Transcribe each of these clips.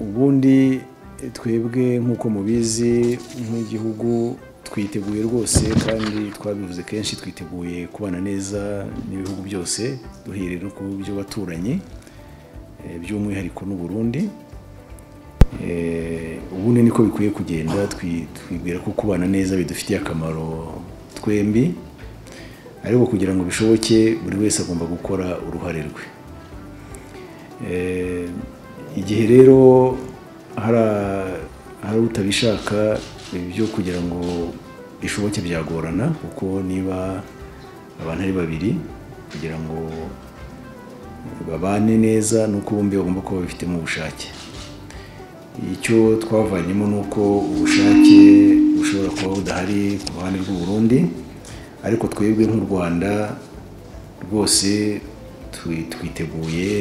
ubundi twebwe nk'uko mubizi nk'igihugu twiteguye rwose kandi twabivuze kenshi twiteguye kubana neza n'ibihugu byose duhereye no ku by'abaturanyi by'umwihariko n'u Burundi ubundi niko bikwiye kugenda twibwira ko kubana neza bidufitiye akamaro twembi ariko kugira ngo bishoboke buri wese agomba gukora uruhare rwe igihe rero hari utabishaka ibyo kugira ngo bishoboke byagorana kuko niba abantu ari babiri kugira ngo babane neza nuko bombi bagomba kuba babifitemo ubushake icyo twavanyemo ni uko ubushake bushobora kuba budahari ku ruhande rw'u Burundi ariko twebwe nk'u rwanda rwose twiteguye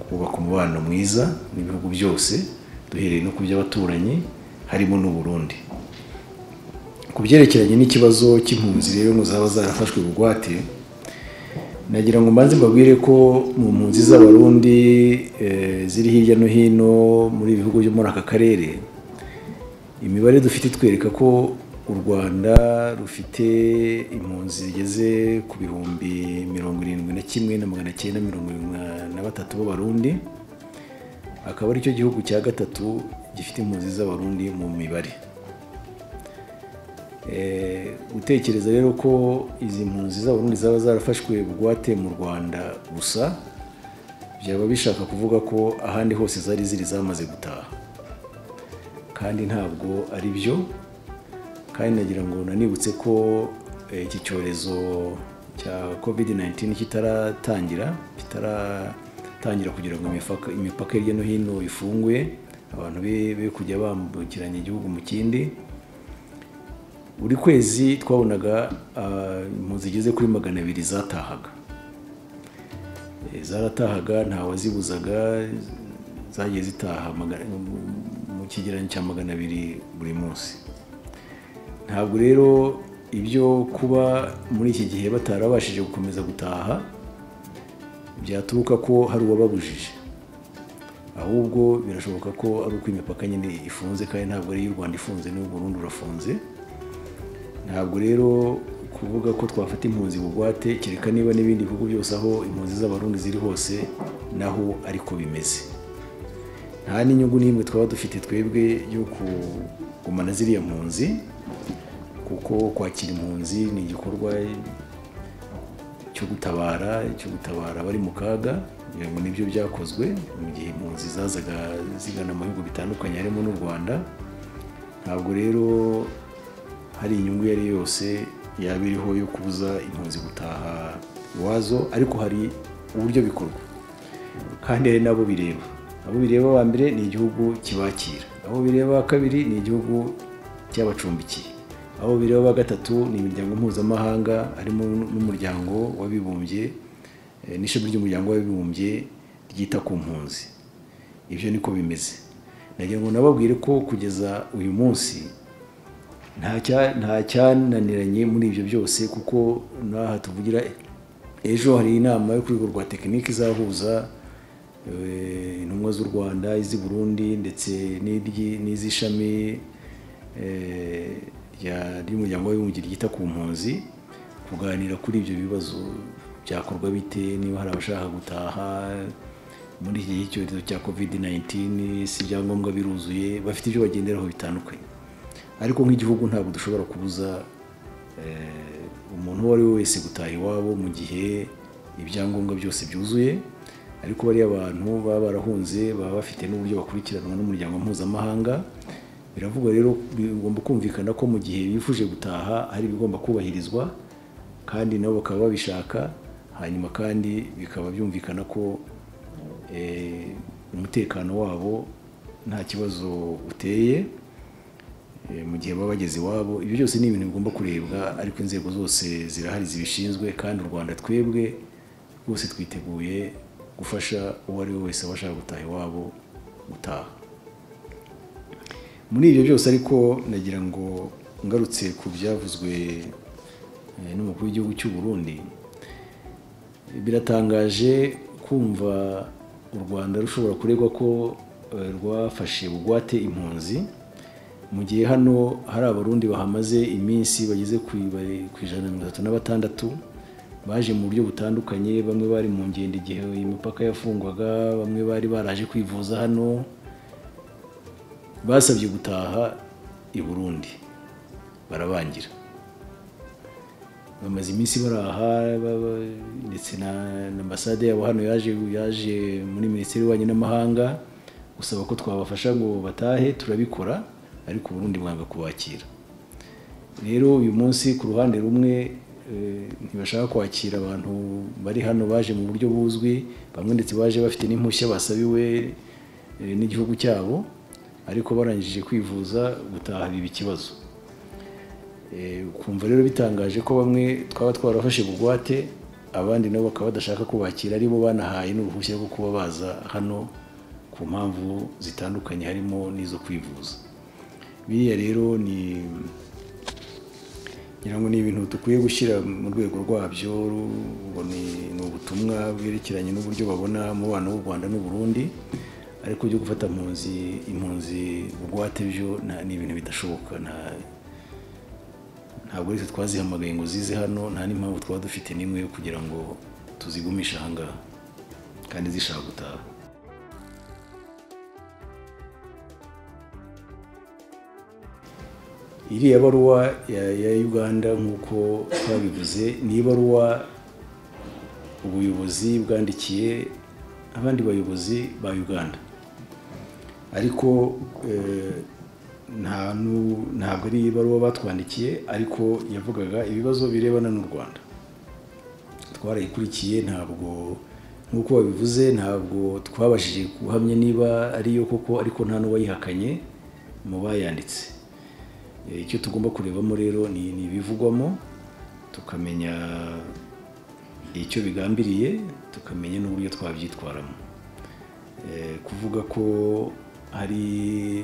kubaka umubano mwiza n'ibihugu byose duhereye no ku by'abaturanyi harimo n'u Burundi ku byerekeranye n'ikibazo cy'impunzi rero ngo zaba zarafashwe bugwate nagira ngo mbanze mbabwire ko mu mpunzi z'abarundi ziri hirya no hino muri ibihugu byo muri aka karere imibare dufite itwereka ko u rwanda rufite impunzi zigeze ku bihumbi mirongo irindwi na kimwe na magana cyenda mirongo irindwi na batatu b'abarundi akaba aricyo gihugu cya gatatu gifite impunzi z'abarundi mu mibare gutekereza rero ko izi mpunzi z'abarundi zaba zarafashwe bugwate mu rwanda gusa byaba bishaka kuvuga ko ahandi hose zari ziri zamaze gutaha kandi ntabwo ari byo kandi nagira ngo nanibutse ko iki cyorezo cya covid 19 kitaratangira kitaratangira kugira ngo imipaka hirya no hino ifunguye abantu be kujya bambukiranya igihugu mu kindi buri kwezi twabonaga impunzi zigeze kuri magana abiri zatahaga zaratahaga ntawazibuzaga zagiye zitaha mu kigereranyo cya magana abiri buri munsi ntabwo rero ibyo kuba muri iki gihe batarabashije gukomeza gutaha byaturuka ko hari uwababujije ahubwo birashoboka ko ari uko imipaka nyine ifunze kandi ntabwo ari iy'u rwanda ifunze n'u Burundi urafunze ntabwo rero kuvuga ko twafata impunzi bugwate kereka niba n'ibindi bihugu byose aho impunzi z'abarundi ziri hose naho ariko bimeze nta n'inyungu n'imwe twaba dufite twebwe yo kugumana ziriya mpunzi kuko kwakira impunzi ni igikorwa cyo gutabara cyo gutabara abari mu kaga kugira ngo nibyo byakozwe mu gihe impunzi zazaga zigana mu bihugu bitandukanye harimo n'u rwanda ntabwo rero hari inyungu iyo ari yo yose yaba iriho yo kubuza impunzi gutaha iwazo ariko hari uburyo bikorwa kandi hari n'abo bireba abo bireba aba mbere ni igihugu kibakira abo bireba kabiri ni igihugu cy'abacumbikiye aho bireba gatatu ni imiryango mpuzamahanga harimo n'umuryango w'abibumbye n'ishami ry'umuryango w'abibumbye ryita ku mpunzi ibyo niko bimeze nagira ngo nababwire ko kugeza uyu munsi nta cyananiranye muri ibyo byose kuko n'aha tuvugira ejo hari inama yo ku rwego rwa tekinike izahuza intumwa z'u rwanda iz'i burundi ndetse n'iz'ishami ry'umuryango w'abibumbye ryita ku mpunzi kuganira kuri ibyo bibazo byakorwa bite niba hari abashaka gutaha muri iki gihe icyorezo cya kovide 19 si ibyangombwa biruzuye bafite ibyo bagenderaho bitandukanye ariko nk'igihugu ntabwo dushobora kubuza umuntu uwo ari we wese gutaha iwabo mu gihe ibyangombwa byose byuzuye ariko bariya abantu baba barahunze baba bafite n'uburyo bakurikiranwa n'umuryango mpuzamahanga biravugwa rero bigomba kumvikana ko mu gihe bifuje gutaha hari ibigomba kubahirizwa kandi nabo bakaba babishaka hanyuma kandi bikaba byumvikana ko umutekano wabo nta kibazo uteye mu gihe baba bageze iwabo ibyo byose ni ibintu bigomba kurebwa ariko inzego zose zirahari zibishinzwe kandi u rwanda twebwe rwose twiteguye gufasha uwo ari we wese abashaka gutaha iwabo gutaha muri ibyo byose ariko nagira ngo ngarutse ku byavuzwe n'umukuru w'igihugu cy'u Burundi biratangaje kumva u rwanda rushobora kuregwa ko eh, rwafashe bugwate impunzi mu gihe hano hari abarundi bahamaze iminsi bageze ku i- ku ijana na mirongo itatu na batandatu baje mu buryo butandukanye bamwe bari mu ngendo igihe imipaka yafungwaga bamwe bari baraje kwivuza hano basabye gutaha i burundi barabangira bamaze iminsi baraha ba- ba- ndetse na na ambasade yabo hano yaje yaje muri minisiteri y'ububanyi n'amahanga gusaba ko twabafasha ngo batahe turabikora ariko uburundi mwanga kubakira rero uyu munsi ku ruhande rumwe eh, ntibashaka kwakira abantu bari hano baje mu buryo buzwi bamwe ndetse baje bafite n'impushya basabiwe eh, n'igihugu cyabo ariko barangije kwivuza gutaha biba ikibazo Eh, ukumva rero bitangaje ko bamwe twaba twarafashe bugwate abandi nabo bakaba badashaka kubakira ari bo banahaye n'uruhushya rwo kuba baza hano ku mpamvu zitandukanye harimo n'izo kwivuza biriya rero ni ngira ngo ni ibintu dukwiye gushyira mu rwego rwabyo ru- ubwo ni ni ubutumwa bwerekeranye n'uburyo babona umubano w'u rwanda n'u Burundi ariko byo gufata impunzi impunzi bugwate byo nta- ni ibintu bidashoboka nta ntabwo uretse twazihamagaye ngo zize hano nta n'impamvu twaba dufite n'imwe yo kugira ngo tuzigumishe ahangaha kandi zishaka gutaha iriya baruwa ya, ya uganda nk'uko twabivuze ni ibaruwa ubuyobozi bwandikiye abandi bayobozi ba uganda ariko eh, nta nu- ntabwo ari ibaruwa batwandikiye ariko yavugaga ibibazo birebana n'u rwanda twarayikurikiye ntabwo nk'uko babivuze ntabwo twabashije guhamya niba ariyo koko ariko nta n'uwayihakanye mu bayanditse Eh, icyo tugomba kurebamo rero ni ni ibivugwamo tukamenya icyo bigambiriye tukamenya n'uburyo twabyitwaramo Eh, kuvuga ko hari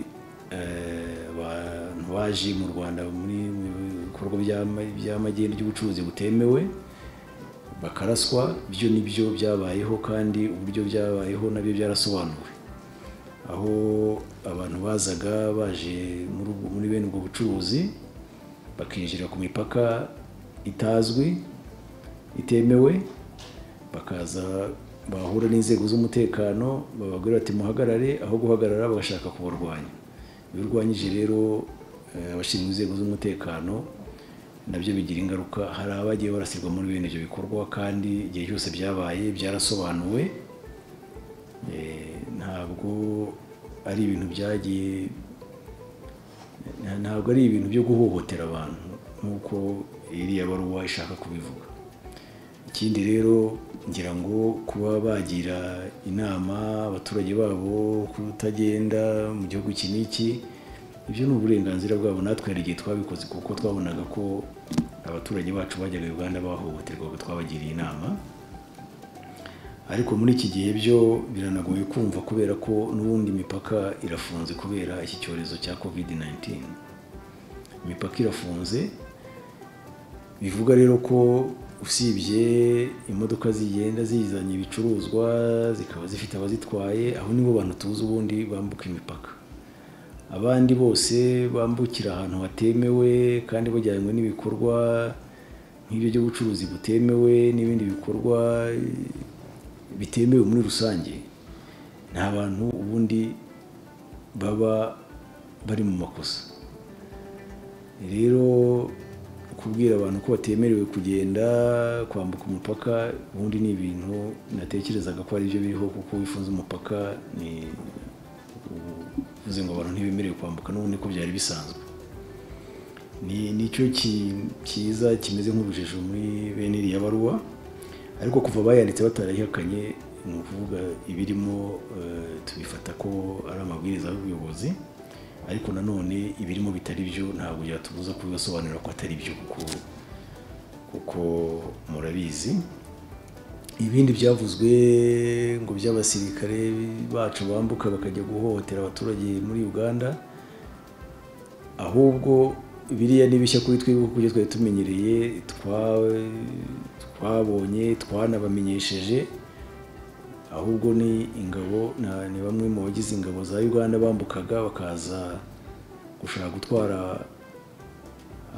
eh, abantu baje mu rwanda muri mu bikorwa by'ama- by'amagenda by'ubucuruzi butemewe bakaraswa byo nibyo byabayeho kandi uburyo byabayeho nabyo byarasobanuwe aho abantu bazaga baje muri ubwo- muri bene ubwo bucuruzi bakinjira ku mipaka itazwi itemewe bakaza bahura n'inzego z'umutekano bababwira bati muhagarare aho guhagarara bagashaka kubarwanya iyo urwanyije rero eh, abashinzwe inzego z'umutekano nabyo bigira ingaruka hari abagiye barasirwa muri bene ibyo bikorwa kandi igihe cyose byabaye byarasobanuwe Eh, ntabwo ari ibintu byagiye nta- ntabwo ari ibintu byo guhohotera abantu nk'uko iriya baruwa ishaka kubivuga ikindi rero ngira ngo kuba bagira inama abaturage babo kutagenda mu gihugu iki n'iki ibyo ni uburenganzira bwabo natwe hari igihe twabikoze kuko twabonaga ko abaturage bacu bajyaga uganda bahohoterwaga twabagiriye inama ariko muri iki gihe byo biranagoye kumva kubera ko n'ubundi imipaka irafunze kubera iki cyorezo cya covid 19 imipaka irafunze bivuga rero ko usibye imodoka zigenda zizanye ibicuruzwa zikaba zifite abazitwaye aho nibo bantu tuzi ubundi bambuka imipaka abandi bose bambukira ahantu hatemewe kandi bajyanywe n'ibikorwa nk'ibyo by'ubucuruzi butemewe n'ibindi bikorwa eh, bitemewe muri rusange nta bantu ubundi baba bari mu makosa rero kubwira abantu ko batemerewe kugenda kwambuka umupaka ubundi ni ibintu natekerezaga ko ari byo biriho kuko wifunze umupaka ni uvuze ngo abantu ntibemerewe kwambuka n'ubundi ko byari bisanzwe ni nicyo ki- cyiza kimeze nk'urujijo muri bene iriya baruwa ariko kuva bayanditse batarayihakanye ni ukuvuga ibirimo eh, tubifata ko ari amabwiriza y'ubuyobozi ariko nanone ibirimo bitari byo ntabwo byatubuza kubibasobanurira ko atari byo kuko kuko murabizi ibindi byavuzwe ngo by'abasirikare bacu bambuka bakajya guhohotera abaturage muri uganda ahubwo biriya ni bishya kuri twebwe kuko ibyo twari tumenyereye twa- twabonye twanabamenyesheje ahubwo ni ingabo na- ni bamwe mu bagize ingabo za uganda bambukaga bakaza gushaka gutwara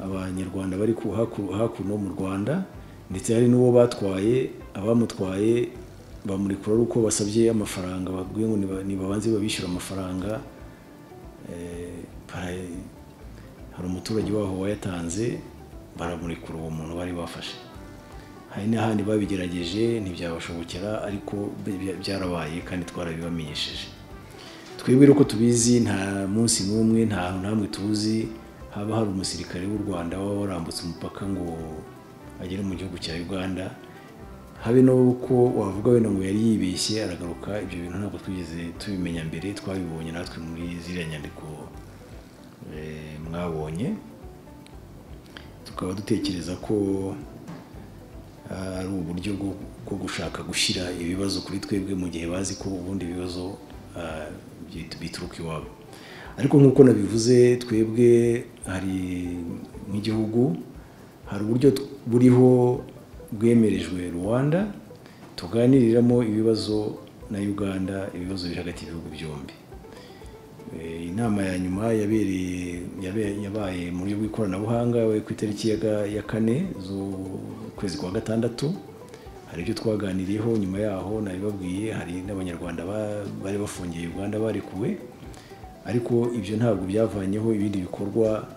abanyarwanda bari ku- haku- hakuno mu rwanda ndetse hari n'uwo batwaye abamutwaye bamurikura ari uko basabye amafaranga babwiye ngo niba- nibabanze babishyura amafaranga eh, para- hari umuturage waho wayatanze baramurekura uwo muntu bari bafashe hari n'ahandi babigerageje ntibyabashobokera ariko bya- byarabaye kandi twarabibamenyesheje twebwe rero ko tubizi nta munsi n'umwe nta hantu namwe tuzi haba hari umusirikare w'u rwanda waba warambutse umupaka ngo agere mu gihugu cya uganda habe no ko wavuga wenda ngo yari yibeshye aragaruka ibyo bintu ntabwo twigeze tubimenya mbere twabibonye natwe muri ziriya nyandiko eh, mwabonye tukaba dutekereza ko ari uburyo bwo- bwo gushaka gushyira ibibazo kuri twebwe mu gihe bazi ko ubundi ibibazo ah, bit- bituruka iwabo ariko nk'uko nabivuze twebwe hari nk'igihugu hari uburyo t- buriho bwemerejwe rwanda tuganiriramo ibibazo na uganda ibibazo biri hagati y'ibihugu byombi Eh, inama ya nyuma yabereye yabe- yabaye mu buryo bw'ikoranabuhanga yabaye ku itariki ya ga- ya kane z'ukwezi kwa gatandatu hari ibyo twaganiriyeho nyuma yaho nabibabwiye hari n'abanyarwanda ba- bari bafungiye uganda barekuwe ariko ibyo ntabwo byavanyeho ibindi bikorwa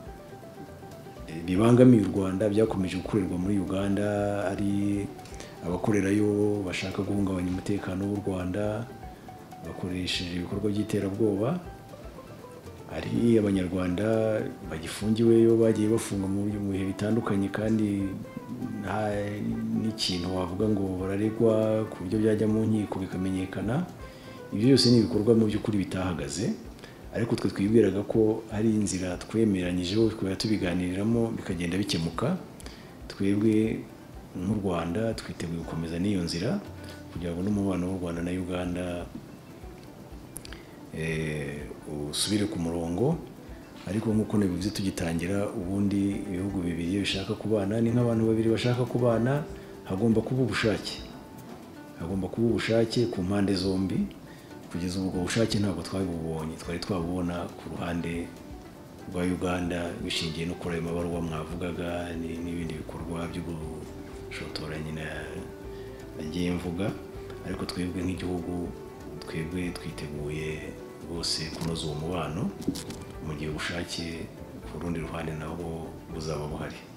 eh, bibangamiye u rwanda byakomeje gukorerwa muri uganda ari abakorerayo bashaka guhungabanya umutekano w'u rwanda bakoresheje ibikorwa by'iterabwoba hari abanyarwanda bagifungiweyo bagiye bafungwa mu buryo- mu bihe bitandukanye kandi nta n'ikintu wavuga ngo bararegwa ku buryo byajya mu nkiko bikamenyekana ibyo byose ni ibikorwa mu by'ukuri bitahagaze ariko twe twibwiraga ko ari inzira twemeranyijeho tukajya tubiganiriramo bikagenda bikemuka twebwe nk'u rwanda twiteguye gukomeza n'iyo nzira kugira ngo n'umubano w'u rwanda na uganda eh, usubire ku murongo ariko nk'uko nabivuze tugitangira ubundi ibihugu bibiri iyo bishaka kubana ni nk'abantu babiri bashaka kubana hagomba kuba ubushake hagomba kuba ubushake ku mpande zombi kugeza ubu ubwo bushake ntabwo twabibubonye twari twabubona ku ruhande rwa uganda bishingiye no kuri ayo mabaruwa mwavugaga ni- n'ibindi bikorwa by'ubushotoranyi na nagiye mvuga ariko twebwe nk'igihugu twebwe twiteguye rwose kunoza uwo mubano mu gihe ubushake ku rundi ruhande nabwo buzaba buhari